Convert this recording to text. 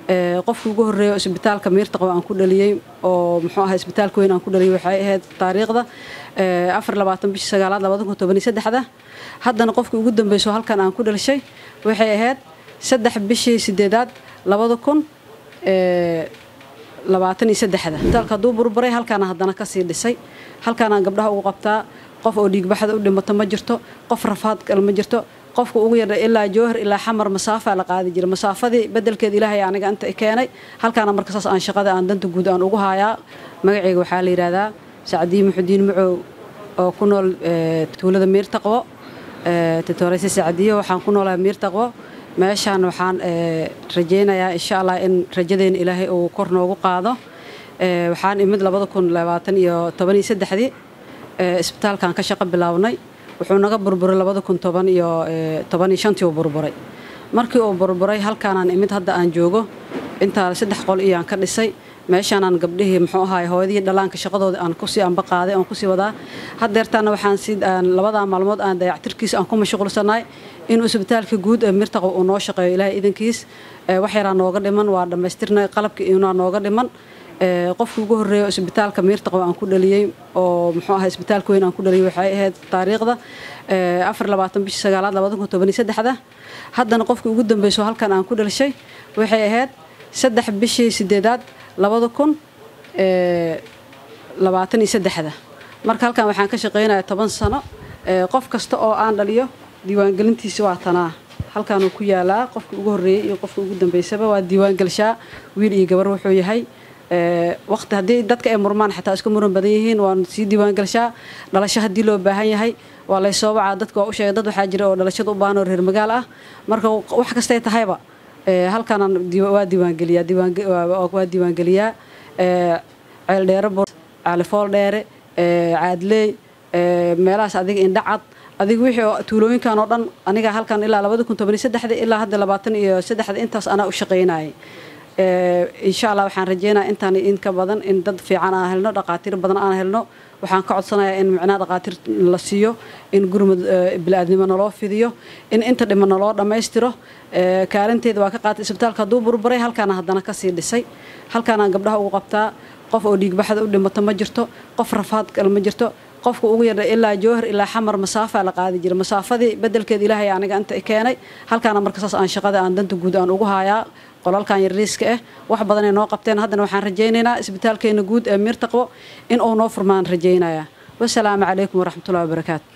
qofkii ugu horreeya isbitaalka miirtaqo aan ku dhaliyey oo muxuu ahaa isbitaalka weyn aan ku dhaliyey waxay ahayd taariikhda afar labaatan bishii sagaalaad labada kun toban iyo saddexda haddana qofkii ugu dambeyso halkan aan ku dhalishay waxay ahayd saddex bishii sideedaad labada kun labaatan iyo saddexda isbitaalka hadduu burburay halkaana haddana kasii dhisay halkaanaan gabdhaha ugu qabtaa qof oo dhiigbaxda u dhimato ma jirto qof rafaad kale ma jirto qofka ugu yardha ilaa jowhar ilaa xamar masaafaa la qaadi jira masaafadii bedelkeed ilaahay aniga inta keenay halkaana marka saas aan shaqada aan danta guud aan ugu hayaa magacayga waxaa la yidhaahdaa sacdiyi muxudiin macow oo ku nool tuulada miirtaqwo tutoreyse sacdiyo waxaan ku noolahay miirtaqwo meeshaan waxaan rajaynayaa insha allah in rajadeena ilaahay uu kor noogu qaado waxaan imid labada kun labaatan iyo toban iyo saddexdii isbitaalkan ka shaqo bilownay wuxuu naga burburay labada kun toban iyo toban iyo shantii uu burburay markii uu burburay halkaanaan imid hadda aan joogo intaa saddex qol iyaan ka dhisay meeshaanaan gabdhihii muxuu ahaay hooyadii dhallaanka shaqadooda aan kusii anba qaaday aan kusii wadaa haddeertaana waxaan si labadaa maalmood aan dayactirkiis aan ku mashquulsanaay inuu isbitaalka guud ee mirtaqo uu noo shaqeeyo ilaahay idankiis wax yaraa nooga dhiman waa dhammaystirnay qalabkii inaa nooga dhiman qofkii ugu horreeya isbitaalka miirtaqo aan ku dhaliyey oo muxuu ahaa isbitaalka weyn aan ku dhaliyey waxay ahayd taariikhda afar labaatan bishii sagaalaad labada kun toban iyo saddexda haddana qofkii ugu dambeyso halkan aan ku dhalishay waxay ahayd saddex bishii sideedaad labada kun labaatan iyo saddexda marka halkan waxaan ka shaqaynayaa toban sano qof kasta oo aan dhaliyo diiwaangelintiisa waa tanaa halkaanuu ku yaalaa qofkii ugu horreeyey iyo qofkii ugu dambeysaba waa diiwaangelishaa wiil iyo gabar wuxuu yahay waqti haddii dadka ay murmaan xataa isku muran badan yihiin waan sii diiwaangelishaa dhalasho haddii loo baahan yahay waa laysoo wacaa dadka waa u sheegay dad waxaa jira oo dhalashada u baahan oo reer magaal ah marka wax kastay tahayba halkaanaan waa diiwaangeliyaa waa diiwaangeliyaa ceeldheere caalifool dheere caadleey meelahaas adiga indhacad adiga wixii tuulooyinkan oo dhan aniga halkan ilaa labada kun toban iyo saddexda ilaa hadda labaatan iyo saddexda intaas anaa u shaqaynayay insha allah waxaan rajeynaya intaan in ka badan in dad fiican aan helno dhaqaatiir badan aan helno waxaan ka codsanayaa in micnaha dhaqaatiir la siiyo in gurmud bili-aadnimo naloo fidiyo in inta dhiman naloo dhammaystiro kaalinteeda waa ka qaatay isbitaalka hadduu burburay halkaana haddana kasii dhisay halkaanaan gabdhaha ugu qabtaa qof oo dhiigbaxda u dhimato ma jirto qof rafaad kale ma jirto qofka ugu yardha ilaa jowhar ilaa xamar masaafaa la qaadi jira masaafadii bedelkeed ilaahay aniga inta keenay halkaana marka saas aan shaqada aan danta guud aan ugu hayaa qolalkan yariiska ah wax badanay noo qabteen haddana waxaan rajaynaynaa isbitaalkeena guud ee miirtaqwo in uu noo furmaan rajaynayaa wasalaamu calaykum waraxmatullahi wabarakaatu